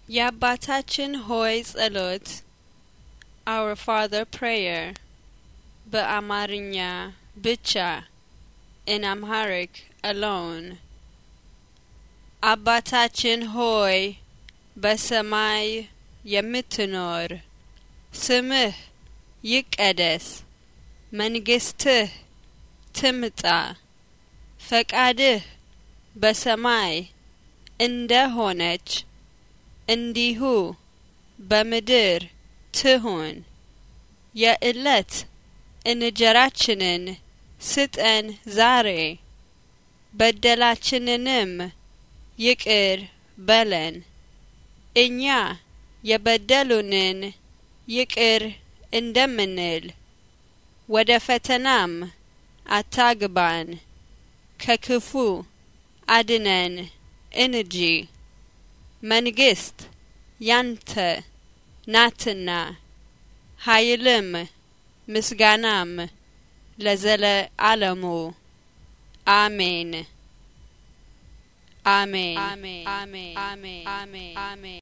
የአባታችን ሆይ ጸሎት our father prayer በአማርኛ ብቻ in amharic alone አባታችን ሆይ በሰማይ የምትኖር ስምህ ይቀደስ መንግስትህ ትምጣ ፈቃድህ በሰማይ እንደ ሆነች እንዲሁ በምድር ትሁን። የዕለት እንጀራችንን ስጠን ዛሬ፣ በደላችንንም ይቅር በለን እኛ የበደሉንን ይቅር እንደምንል። ወደ ፈተናም አታግባን ከክፉ አድነን እንጂ መንግስት ያንተ ናትና ኃይልም ምስጋናም ለዘለ አለሙ አሜን አሜን አሜን አሜን አሜን አሜን